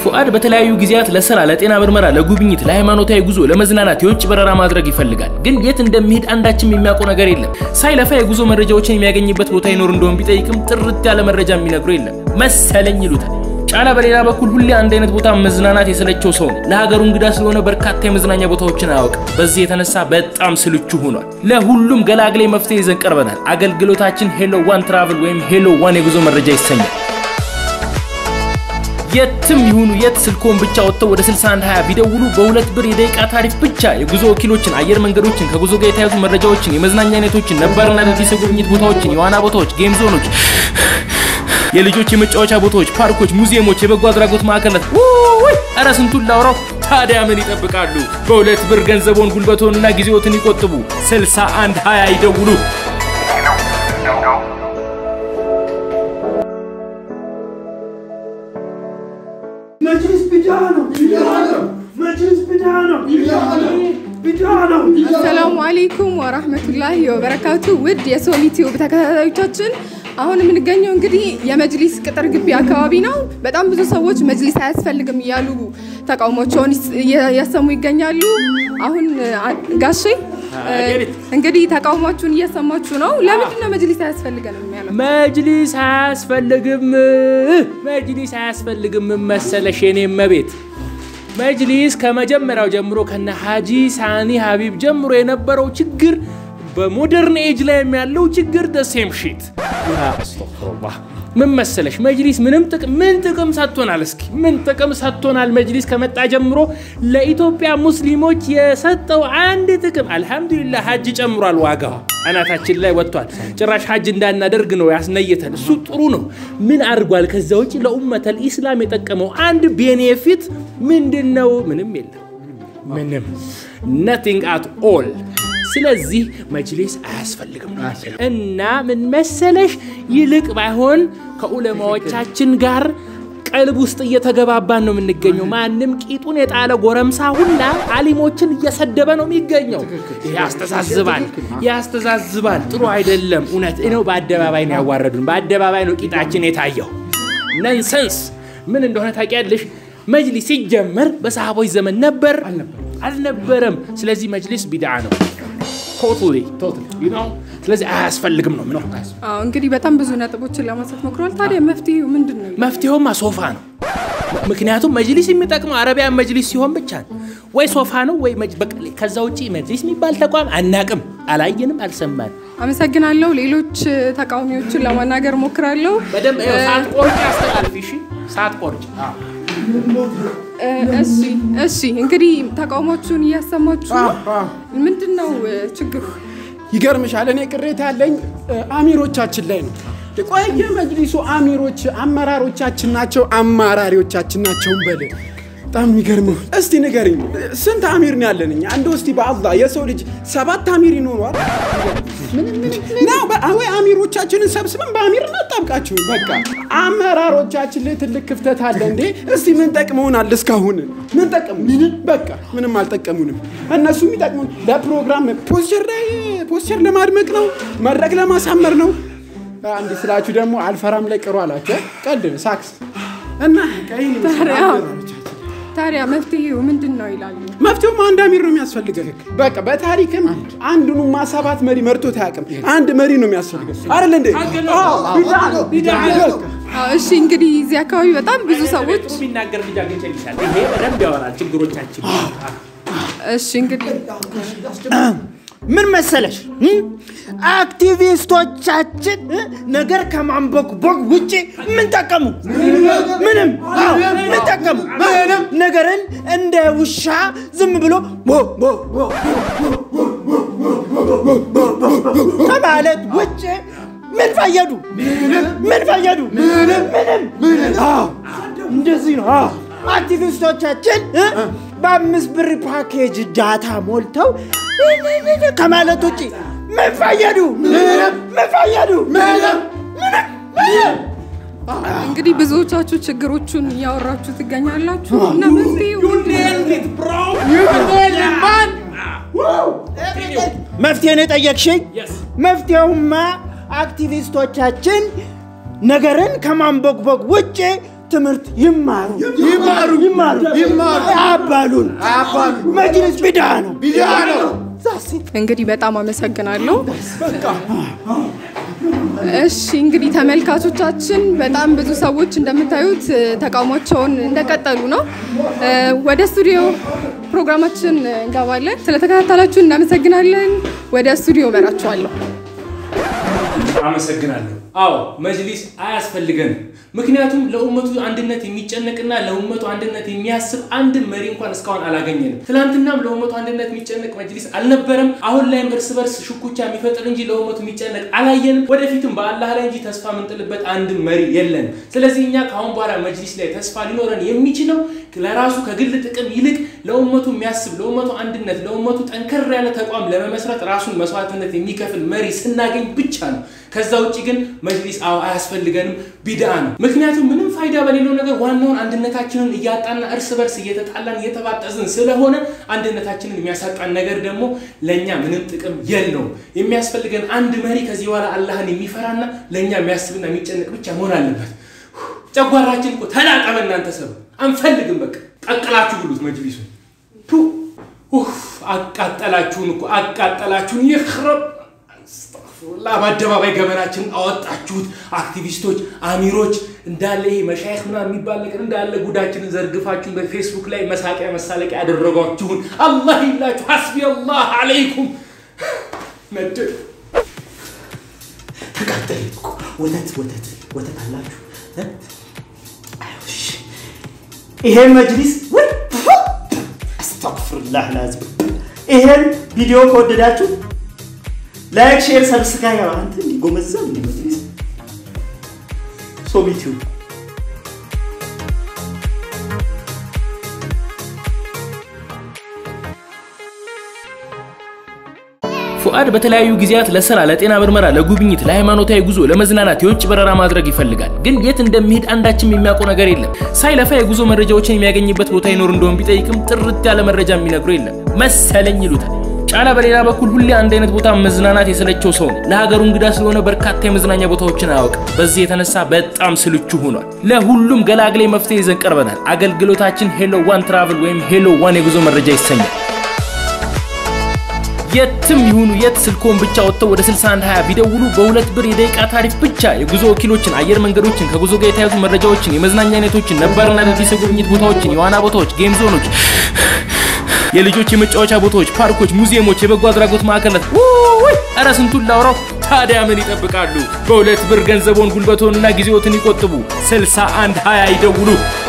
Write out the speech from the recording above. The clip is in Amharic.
ፉአድ በተለያዩ ጊዜያት ለስራ፣ ለጤና ምርመራ፣ ለጉብኝት፣ ለሃይማኖታዊ ጉዞ፣ ለመዝናናት የውጭ በረራ ማድረግ ይፈልጋል። ግን የት እንደሚሄድ አንዳችም የሚያውቀው ነገር የለም። ሳይለፋ የጉዞ መረጃዎችን የሚያገኝበት ቦታ ይኖር እንደሆን ቢጠይቅም ጥርት ያለ መረጃ የሚነግሩ የለም መሰለኝ ይሉታል። ጫላ በሌላ በኩል ሁሌ አንድ አይነት ቦታ መዝናናት የሰለቸው ሰው ነው። ለሀገሩ እንግዳ ስለሆነ በርካታ የመዝናኛ ቦታዎችን አያውቅም። በዚህ የተነሳ በጣም ስልቹ ሆኗል። ለሁሉም ገላግሌ መፍትሄ ይዘን ቀርበናል። አገልግሎታችን ሄሎ ዋን ትራቭል ወይም ሄሎ ዋን የጉዞ መረጃ ይሰኛል። የትም ይሁኑ የት ስልኮን ብቻ ወጥተው ወደ 6120 ቢደውሉ በሁለት ብር የደቂቃ ታሪፍ ብቻ የጉዞ ወኪሎችን፣ አየር መንገዶችን፣ ከጉዞ ጋር የተያዙ መረጃዎችን፣ የመዝናኛ አይነቶችን፣ ነባርና አዳዲስ የጉብኝት ቦታዎችን፣ የዋና ቦታዎች፣ ጌም ዞኖች የልጆች የመጫወቻ ቦታዎች፣ ፓርኮች፣ ሙዚየሞች፣ የበጎ አድራጎት ማዕከላት ውይ! ኧረ ስንቱን ላውራው። ታዲያ ምን ይጠብቃሉ? በሁለት ብር ገንዘቦን ጉልበቶንና ጊዜዎትን ይቆጥቡ። 61 20 ይደውሉ። መጅሊስ ቢዳ ነው። መጅሊስ ቢዳ ነው። ቢዳ ነው። አሰላሙ አሌይኩም ወራህመቱላሂ ወበረካቱ። ውድ የሶኒ ቲዩብ ተከታታዮቻችን አሁን የምንገኘው እንግዲህ የመጅሊስ ቅጥር ግቢ አካባቢ ነው። በጣም ብዙ ሰዎች መጅሊስ አያስፈልግም እያሉ ተቃውሟቸውን እያሰሙ ይገኛሉ። አሁን አ- ጋሼ እንግዲህ ተቃውሟችሁን እያሰማችሁ ነው። ለምንድን ነው መጅሊስ አያስፈልገንም ያለው? መጅሊስ አያስፈልግም፣ መጅሊስ አያስፈልግም መሰለሽ የኔ መቤት። መጅሊስ ከመጀመሪያው ጀምሮ ከነ ሀጂ ሳኒ ሀቢብ ጀምሮ የነበረው ችግር በሞደርን ኤጅ ላይ ያለው ችግር ደሴም ሺት አስተግፊሩላህ። ምን መሰለሽ መጅሊስ ምንም ጥቅም ምን ጥቅም ሰጥቶናል? እስኪ ምን ጥቅም ሰጥቶናል? መጅሊስ ከመጣ ጀምሮ ለኢትዮጵያ ሙስሊሞች የሰጠው አንድ ጥቅም አልሐምዱሊላህ፣ ሀጅ ጨምሯል። ዋጋዋ አናታችን ላይ ወጥቷል። ጭራሽ ሀጅ እንዳናደርግ ነው ያስነየተን። እሱ ጥሩ ነው። ምን አድርጓል? ከዛ ውጭ ለኡመተል ኢስላም የጠቀመው አንድ ቤኔፊት ምንድን ነው? ምንም የለም። ምንም ነቲንግ አት ኦል። ስለዚህ መጅሊስ አያስፈልግም ነው የምንለው። እና ምን መሰለሽ ይልቅ ባይሆን ከዑለማዎቻችን ጋር ቀልብ ውስጥ እየተገባባን ነው የምንገኘው። ማንም ቂጡን የጣለ ጎረምሳ ሁላ አሊሞችን እየሰደበ ነው የሚገኘው። ይሄ ያስተዛዝባል፣ ያስተዛዝባል። ጥሩ አይደለም። እውነት ነው። በአደባባይ ነው ያዋረዱን። በአደባባይ ነው ቂጣችን የታየው። ነንሰንስ ምን እንደሆነ ታውቂያለሽ? መጅሊስ ሲጀመር በሰሃቦች ዘመን ነበር አልነበረም። ስለዚህ መጅሊስ ቢድዓ ነው። ቶታሊ you know? ስለዚህ አያስፈልግም ነው ምነው። አዎ እንግዲህ በጣም ብዙ ነጥቦችን ለማንሳት ሞክረዋል። ታዲያ መፍትሄው ምንድን ነው? መፍትሄውማ ሶፋ ነው። ምክንያቱም መጅሊስ የሚጠቅመው አረቢያን መጅሊስ ሲሆን ብቻ ነው። ወይ ሶፋ ነው ወይ መጅ- በቃ ከዛ ውጭ መጅሊስ የሚባል ተቋም አናቅም፣ አላየንም፣ አልሰማን። አመሰግናለሁ። ሌሎች ተቃዋሚዎችን ለማናገር ሞክራለሁ። በደንብ ይኸው ሰዓት ቆርጭ አስተላልፊ። እሺ፣ ሰዓት ቆርጭ። እ፣ እሺ እሺ እንግዲህ ተቃውሟችሁን እያሰማችሁ ነው። ምንድን ነው እ፣ ችግሩ? ይገርምሻል፣ እኔ ቅሬታ ያለኝ እ፣ አሚሮቻችን ላይ ነው። ቆይ የመጅሊሱ አሚሮች አመራሮቻችን ናቸው፣ አማራሪዎቻችን ናቸው በል። በጣም የሚገርመው እስቲ ንገርኝ፣ ስንት አሚር ነው ያለን እኛ? እንደው እስቲ በአላህ የሰው ልጅ ሰባት አሚር ይኖረዋል ነው? በ- ወይ አሚሮቻችንን ሰብስበን በአሚር እናጣብቃቸው። በቃ አመራሮቻችን ላይ ትልቅ ክፍተት አለ እንዴ። እስቲ ምን ጠቅመውናል እስካሁን? ምን ጠቀሙን? በቃ ምንም አልጠቀሙንም። እነሱ የሚጠቅሙን ለፕሮግራም ፖስቸር ላይ ፖስቸር ለማድመቅ ነው፣ መድረክ ለማሳመር ነው። አንድ ስላችሁ ደግሞ አልፈራም ላይ ቅሩ አላቸው። ቀልድ ሳክስ እና ቀይ ታዲያ ታዲያ መፍትሄው ምንድን ነው ይላሉ። መፍትሄውም አንድ አሚር ነው የሚያስፈልገን። በቃ በታሪክም አንዱንማ ሰባት መሪ መርቶት አያውቅም። አንድ መሪ ነው የሚያስፈልገን አይደል እንዴ? አዎ፣ ቢዳ ነው፣ ቢዳ ነው። አዎ፣ እሺ እንግዲህ እዚህ አካባቢ በጣም ብዙ ሰዎች ጥሩ የሚናገር ልጅ አግኝቼልሻለሁ። ይሄ በደንብ ያወራል ችግሮቻችን። እሺ እንግዲህ ምን መሰለሽ እም? አክቲቪስቶቻችን እ? ነገር ከማንበግበግ ውጭ ምን ጠቀሙ? ምንም። አዎ፣ ምን ጠቀሙ? ነገርን እንደ ውሻ ዝም ብሎ ቦ ቦ ቦ ከማለት ውጭ ምን ፈየዱ? ምን ፈየዱ? ምንም። አዎ፣ እንደዚህ ነው። አዎ። አክቲቪስቶቻችን እ? በአምስት ብር ፓኬጅ ዳታ ሞልተው ከማለት ውጭ ምን ፈየዱ? ምን ፈየዱ? እንግዲህ ብዙዎቻችሁ ችግሮቹን እያወራችሁ ትገኛላችሁ እና መፍትሄው ምንድን ነው? መፍትሄ ነው የጠየቅሽኝ? መፍትሄውማ አክቲቪስቶቻችን ነገርን ከማንበግበግ ውጭ ትምህርት ይማሩ ይማሩ ይማሩ ይማሩ አባሉን አባሉ መጅሊስ ቢዳ ነው ቢዳ ነው። እንግዲህ በጣም አመሰግናለሁ። እሺ እንግዲህ ተመልካቾቻችን በጣም ብዙ ሰዎች እንደምታዩት እ፣ ተቃውሟቸውን እንደቀጠሉ ነው። እ፣ ወደ ስቱዲዮ ፕሮግራማችን እንገባለን። ስለተከታተላችሁ እናመሰግናለን። ወደ ስቱዲዮ እመራችኋለሁ። አመሰግናለሁ። አዎ መጅሊስ አያስፈልገንም። ምክንያቱም ለኡመቱ አንድነት የሚጨነቅና ለኡመቱ አንድነት የሚያስብ አንድን መሪ እንኳን እስካሁን አላገኘንም። ትናንትናም ለኡመቱ አንድነት የሚጨነቅ መጅሊስ አልነበረም። አሁን ላይም እርስ በርስ ሽኩቻ የሚፈጥር እንጂ ለኡመቱ የሚጨነቅ አላየንም። ወደፊትም በአላህ ላይ እንጂ ተስፋ የምንጥልበት አንድን መሪ የለንም። ስለዚህ እኛ ከአሁን በኋላ መጅሊስ ላይ ተስፋ ሊኖረን የሚችለው ለራሱ ከግል ጥቅም ይልቅ ለኡመቱ የሚያስብ ለኡመቱ አንድነት ለኡመቱ ጠንከር ያለ ተቋም ለመመስረት ራሱን መስዋዕትነት የሚከፍል መሪ ስናገኝ ብቻ ነው። ከዛ ውጭ ግን መጅሊስ አዎ አያስፈልገንም፣ ቢድአ ነው። ምክንያቱም ምንም ፋይዳ በሌለው ነገር ዋናውን አንድነታችንን እያጣና እርስ በርስ እየተጣላን እየተባጠዝን ስለሆነ አንድነታችንን የሚያሳጣን ነገር ደግሞ ለእኛ ምንም ጥቅም የለውም። የሚያስፈልገን አንድ መሪ ከዚህ በኋላ አላህን የሚፈራና ለእኛ የሚያስብና የሚጨነቅ ብቻ መሆን አለበት። ጨጓራችን እኮ ተላጠበ። እናንተ ሰብ አንፈልግም። በቃ ቀቅላችሁ ብሉት መጅሊሱ። ቱ ኡፍ አቃጠላችሁን እኮ አቃጠላችሁን። ይኽረብ አስተግፊሩላህ። በአደባባይ ገበናችንን አወጣችሁት። አክቲቪስቶች፣ አሚሮች እንዳለ ይሄ መሻይክ ምናምን የሚባል ነገር እንዳለ ጉዳችንን ዘርግፋችሁን በፌስቡክ ላይ መሳቂያ መሳለቂያ ያደረጓችሁን አላህ ይላችሁ። ሐስቢ አላህ አለይኩም ነድር ተቃጠለ እኮ ወተት ወተት ወተት አላችሁ እ? አይውሽ ይሄ መጅሊስ ወይ አስተግፍሩላህ ላዝም ይሄን ቪዲዮ ከወደዳችሁ ላይክ ሼር ሰብስክራይብ አንተ እንዲጎመዛ እንዲ መጅሊስ ሶቢቲዩ ፉአድ በተለያዩ ጊዜያት ለስራ፣ ለጤና ምርመራ፣ ለጉብኝት፣ ለሃይማኖታዊ ጉዞ፣ ለመዝናናት የውጭ በረራ ማድረግ ይፈልጋል። ግን የት እንደሚሄድ አንዳችም የሚያውቀው ነገር የለም። ሳይለፋ የጉዞ መረጃዎችን የሚያገኝበት ቦታ ይኖር እንደሆን ቢጠይቅም ጥርት ያለ መረጃ የሚነግሩ የለም መሰለኝ ይሉታል። ጫላ በሌላ በኩል ሁሌ አንድ አይነት ቦታ መዝናናት የሰለቸው ሰው ነው። ለሀገሩ እንግዳ ስለሆነ በርካታ የመዝናኛ ቦታዎችን አያውቅም። በዚህ የተነሳ በጣም ስልቹ ሆኗል። ለሁሉም ገላግሌ መፍትሄ ይዘን ቀርበናል። አገልግሎታችን ሄሎ ዋን ትራቭል ወይም ሄሎ ዋን የጉዞ መረጃ ይሰኛል። የትም ይሁኑ የት ስልኮን ብቻ ወጥተው ወደ 6120 ቢደውሉ በሁለት ብር የደቂቃ ታሪፍ ብቻ የጉዞ ወኪሎችን፣ አየር መንገዶችን፣ ከጉዞ ጋር የተያዙ መረጃዎችን፣ የመዝናኛ አይነቶችን፣ ነባርና አዳዲስ የጉብኝት ቦታዎችን፣ የዋና ቦታዎች፣ ጌም ዞኖች፣ የልጆች የመጫወቻ ቦታዎች፣ ፓርኮች፣ ሙዚየሞች፣ የበጎ አድራጎት ማዕከላት ውይ! ኧረ ስንቱን ላውራው። ታዲያ ምን ይጠብቃሉ? በሁለት ብር ገንዘቦን ጉልበቶንና ጊዜዎትን ይቆጥቡ። 6120 ይደውሉ።